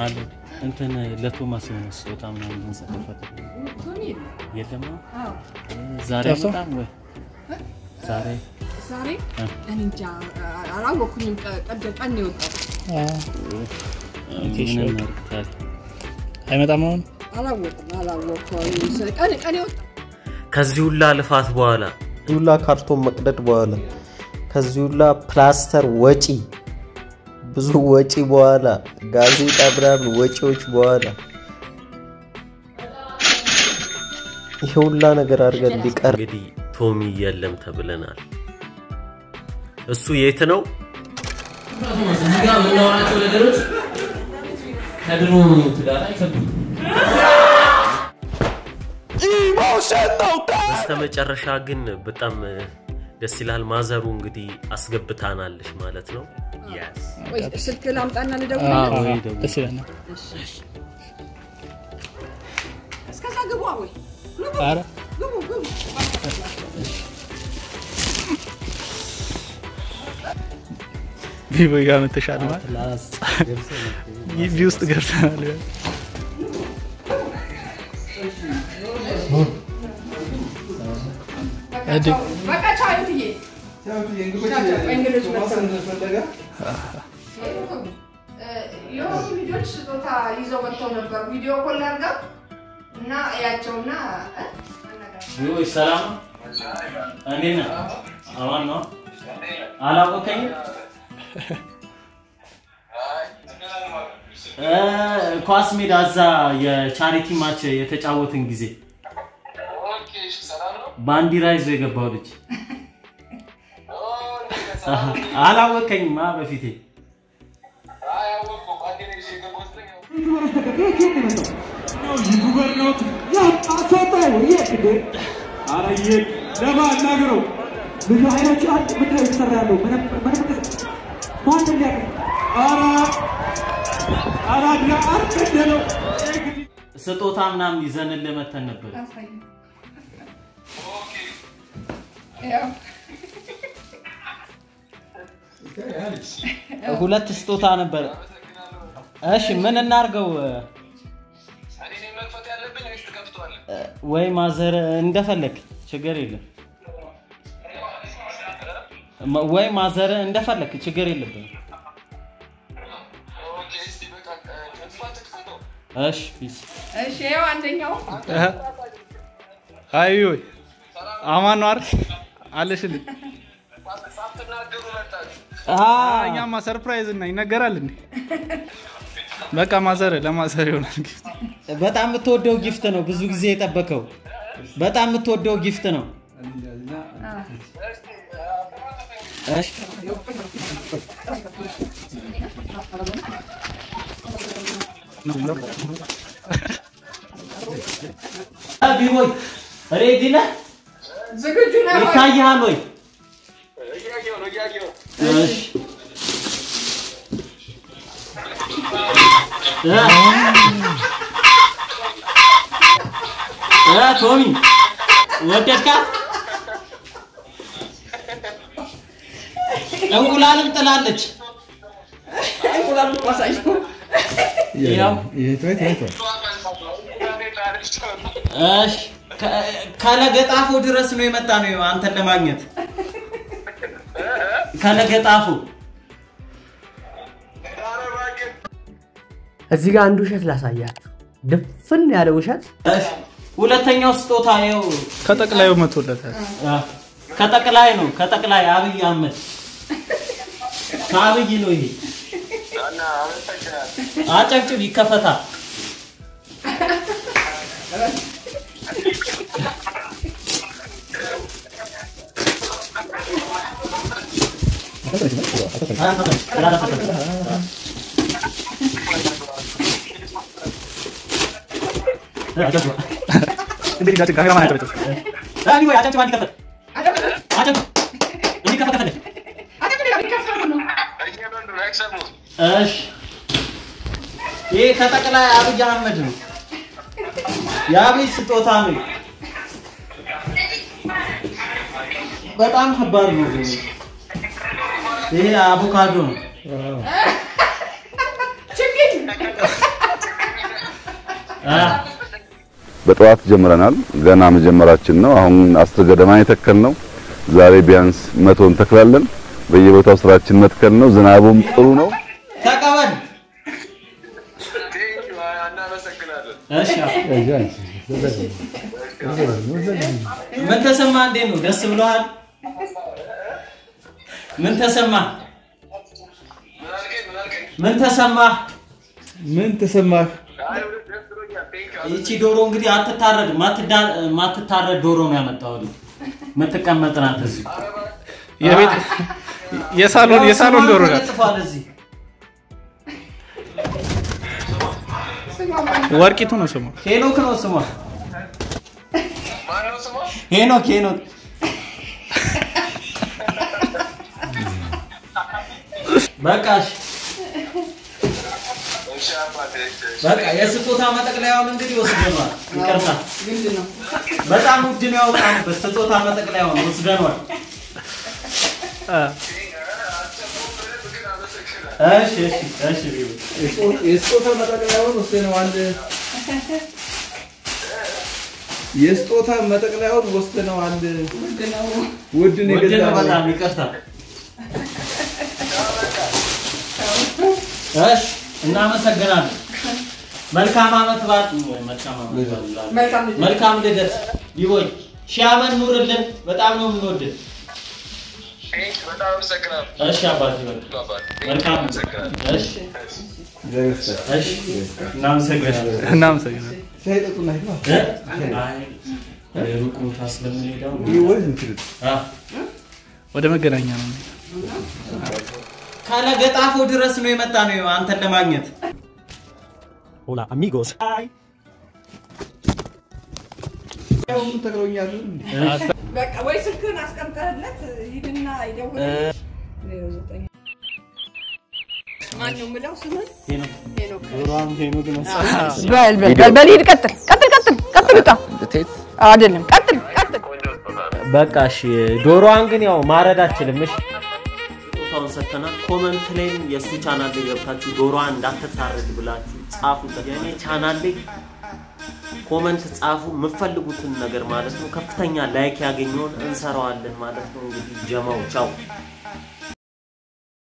አለ እንትን ለቶማስ የሆነ ስጦታ ምናምን ልንሰጥበት ቶሚ የለም ነው? አዎ ዛሬ ጠፍቶ? በጣም ወይ ዛሬ ዛሬ እ። እኔ እንጃ አላወኩኝም። ቀ- ቀደ ቀን ነው የወጣው ኦኬ፣ ምን እሺ፣ በቃ። እናድርግ ታዲያ? አይመጣም አሁን አላወኩም አላወኩም። ቀን ቀን የወጣው ከዚህ ሁላ ልፋት በኋላ ከዚህ ሁላ ካርቶን መቅደድ በኋላ ከዚህ ሁላ ፕላስተር ወጪ ብዙ ወጪ በኋላ ጋዜጣ ምናምን ወጪዎች በኋላ ይሄ ሁላ ነገር አድርገን ሊቀር እንግዲህ ቶሚ የለም ተብለናል። እሱ የት ነው? እዚህ ጋር የምናወራቸው ነገሮች ከድሮ ትዳር አይከብዱም። በስተመጨረሻ ግን በጣም ደስ ይላል። ማዘሩ እንግዲህ አስገብታናለች ማለት ነው። Yes. ወይ ስልክ ላምጣና አዎ፣ ልደውል። ወይ ደውል። ደስ ይለናል። እስከዛ ግቡ ወይ ግቡ ኧረ ግቡ ግቡ። ቪቮ ጋር መተሻል ማለት ግቢ ውስጥ ገብተናል። እድ በቃ ቻው እትዬ። እንግዶች መጥተው የሆኑ ልጆች ስጦታ ይዘው መጥተው ነበር። ቪዲዮ ኮል አድርገው እና እያቸውና እ? አናግራት። ወይ ሰላም ነው? እንዴት ነህ? አማን ነው? አላወቀኝም? እ፣ ኳስ ሜዳ እዛ የቻሪቲ ማች የተጫወትን ጊዜ ባንዲራ ይዞ የገባው ልጅ አላወቀኝም? አ በፊቴ ብዙ አይኖች አንድ ምንድን ነው የተሰራ ያለው? ምንም ምንም ማንም ሊያውቅ ስጦታ ምናምን ይዘንልህ መተን ነበር። አሳየኝ። ያው ሁለት ስጦታ ነበር። እሺ ምን እናርገው? ወይ ማዘር እንደፈለግ ችግር የለም። ማ- ወይ ማዘር እንደፈለግ ችግር የለብንም። እሺ ፒስ እሺ፣ ይኸው አንደኛው አይ ወይ አማን ነው አይደል? አለሽልኝ። እኛማ ሰርፕራይዝ እና ይነገራል እንዴ? በቃ ማዘር ለማዘር ይሆናል ጊፍት። በጣም የምትወደው ጊፍት ነው። ብዙ ጊዜ የጠበቀው በጣም የምትወደው ጊፍት ነው። እሺ ቢሆይ ሬዲ ነህ? ዝግጁ ነው። ይታይሃል ወይ? እሺ እ እ ቶሚ ወደድካት? እንቁላልም ጥላለች። እንቁላሉ አሳየው። ያው እሺ ከ- ከለገጣፎ ድረስ ነው የመጣ ነው አንተን ለማግኘት ከለገጣፎ እዚህ ጋር አንድ ውሸት ላሳያችሁ። ድፍን ያለ ውሸት እሺ ሁለተኛው ስጦታ ይኸው ከጠቅላዩ መቶለታል። አ፣ ከጠቅላይ ነው ከጠቅላይ አብይ አህመድ ከአብይ ነው ይሄ አጨብጭብ ይከፈታል እንግዲህ ጋር ካሜራማን ያቀበጠው አቢ ወይ አጨብጭብ አንድ ከፈት አጨብጭብ እንዲከፈት ከፈለግ እሺ ይሄ ከጠቅላይ አብይ አህመድ ነው የአብይ ስጦታ ነው በጣም ከባድ ነው ግን ይሄ አቮካዶ ነው ችግኝ በጠዋት ጀምረናል። ገና መጀመራችን ነው። አሁን አስር ገደማ የተከል ነው። ዛሬ ቢያንስ መቶ እንተክላለን። በየቦታው ስራችን መትከል ነው። ዝናቡም ጥሩ ነው። ተቀበል። እሺ ምን ተሰማ? እንዴት ነው? ደስ ብሎሃል? ምን ተሰማ? ምን ተሰማ? ምን ተሰማህ? ይቺ ዶሮ እንግዲህ አትታረድ ማትታረድ ዶሮ ነው ያመጣሁልህ። የምትቀመጥ ናት እዚህ የቤት የሳሎን የሳሎን ዶሮ ናት። ተጽፏል እዚህ ወርቂቱ ነው ስሟ። ሄኖክ ነው ስሟ። ሄኖክ ሄኖክ በቃ እሺ። በቃ የስጦታ መጠቅለያውን እንግዲህ ወስደኗል። ይቅርታ ምንድን ነው? በጣም ውድ ነው ያወጣንበት ስጦታ መጠቅለያውን ወስደኗል። እሺ እሺ እሺ ቢሆን የስጦታ መጠቅለያውን ወስደነዋል። የስጦታ መጠቅለያውን ወስደነዋል። ውድ ነው ውድ ነው የገዛነው። በጣም ይቅርታ። እሺ እናመሰግናለን። መልካም ዓመት በዓል ወይ መልካም ዓመት በዓል እላለሁ። መልካም ልደት። መልካም ልደት ይቦይ ሺህ ዓመት ኑርልን። በጣም ነው የምንወድህ። እሺ አባቴ በቃ መልካም እሺ እሺ እናመሰግናለን። እናመሰግናለን። አይ ሩቅ ቦታ ስለምንሄደው አ ወደ መገናኛ ነው። ካለገጣፎ ድረስ ነው የመጣ ነው አንተን ለማግኘት። Hola amigos. በቃ ወይ ስልክህን አስቀምጠህለት ሂድና ይደውል። ማን ነው የምለው ስምህን? ሄኖክ። በል በል በል በል ሂድ፣ ቀጥል ቀጥል ቀጥል ቀጥል። ውጣ አይደለም ቀጥል ቀጥል። በቃ እሺ፣ ዶሮዋን ግን ያው ማረድ አችልም። እሺ ቦታውን ሰጥተናል። ኮመንት ላይም የእሱ ቻናል ላይ ገብታችሁ ዶሮዋን እንዳትታረድ ብላችሁ ጻፉበት። የኔ ቻናል ላይ ኮመንት ጻፉ፣ የምትፈልጉትን ነገር ማለት ነው። ከፍተኛ ላይክ ያገኘውን እንሰራዋለን ማለት ነው። እንግዲህ ጀማው ቻው።